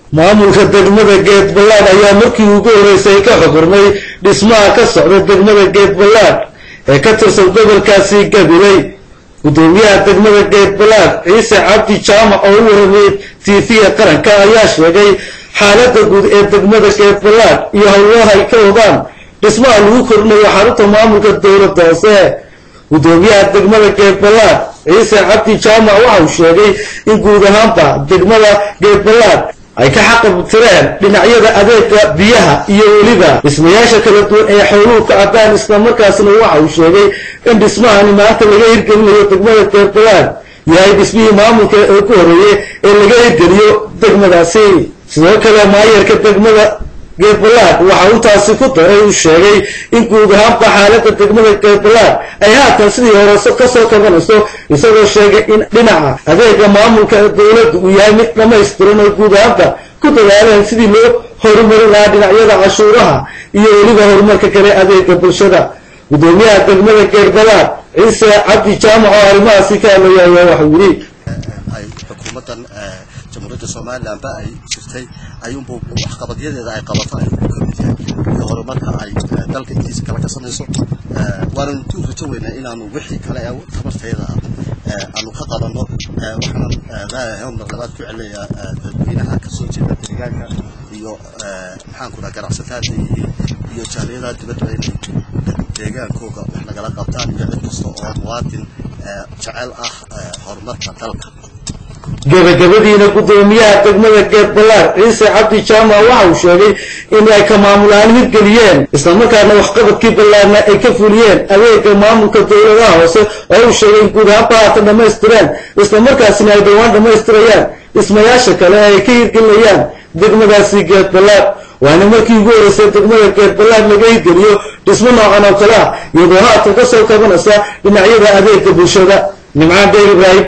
maamulka degmada geed ballaadh ayaa markii ugu horreysay ka xugurnay dhismaha ka socda degmada geed ballaadh ee ka tirsan gobolkaasi gabiley guddoomiyaha degmada geed ballaadh ciise cabdi jaamac oo u waramay tiifiya qaranka ayaa sheegay xaaladda guud ee degmada geed ballaadh iyo howlaha ay ka wadaan dhismaha lagu kordhinayo xarunta maamulka dowladda hoose guddoomiyaha degmada geed ballaadh ciise cabdi jaamac waxa uu sheegay in guud ahaanba degmada geed ballaadh ay ka xaqabtireen dhinacyada adeega biyaha iyo weliba dhismayaasha kala duwan ee xooluhu ka caddaan islamarkaasna waxa uu sheegay in dhismahani maanta laga hirgelinayo degmada geed ballaadh yahay dhismihii maamulka ee ku horeeyey ee laga hirgeliyo degmadaasi sidoo kale maayarka degmada geedbalaad waxa uu taasi ku daray uu sheegay in guud ahaanba xaaladda degmada geedbalaad ay haatan sidii hore kasoo kabanayso isagoo sheegay in dhinaca adeega maamulka dowladda uu yahay mid dhamaystiran oo guud ahaanba ku dadaaleen sidii loo horumarin lahaa dhinacyada cashuuraha iyo weliba horumarka kale adeega bulshada guddoomiyaha degmada geedbalaad ciise cabdi jaamac oo arrimahaasi ka hadlaya ayaa waxau yidhi ay xukuumaddan jamhuuriyadda somalilanba ay jirtay ayuunbu waxqabadyadeeda ay qabato ay ku kamid yahay iyo horumarka ay dalka intiisa kala ka samayso waanan ku rajo weynaa inaanu wixii kale ee tabarteeda ah aanu ka qabanno waxaanan leeyahay mar labaad ku celinayaa dadweynaha kasoo jeeda deegaanka iyo maxaan ku dhaha ganacsatada iyo jaaliyadaha dibadda inay deegaankooga wax nagala qabtaan iyo cid kasta oo muwaadin jecel ah horumarka dalka gabagabadiina guddoomiyaha degmada geed ballaar ciise cabdi jaamac waxa uu sheegay in ay ka maamulaan hirgeliyeen islamarkaana waxqabadkii ballaarna ay ka fuliyeen adeega maamulka dowladaha hoose oo uu sheegay in guud ahaanba haatan dhammaystireen islamarkaasina ay dhowaan dhammaystirayaan dhismayaasha kale ee ay ka hirgelinayaan degmadaasi geed ballaar waana markii ugu horreysay degmada geed ballaar laga hirgeliyo dhismo noocan oo kale ah iyadoo haatan ka soo kabanaysa dhinacyada adeega bulshada nimcaan deyr ibraahim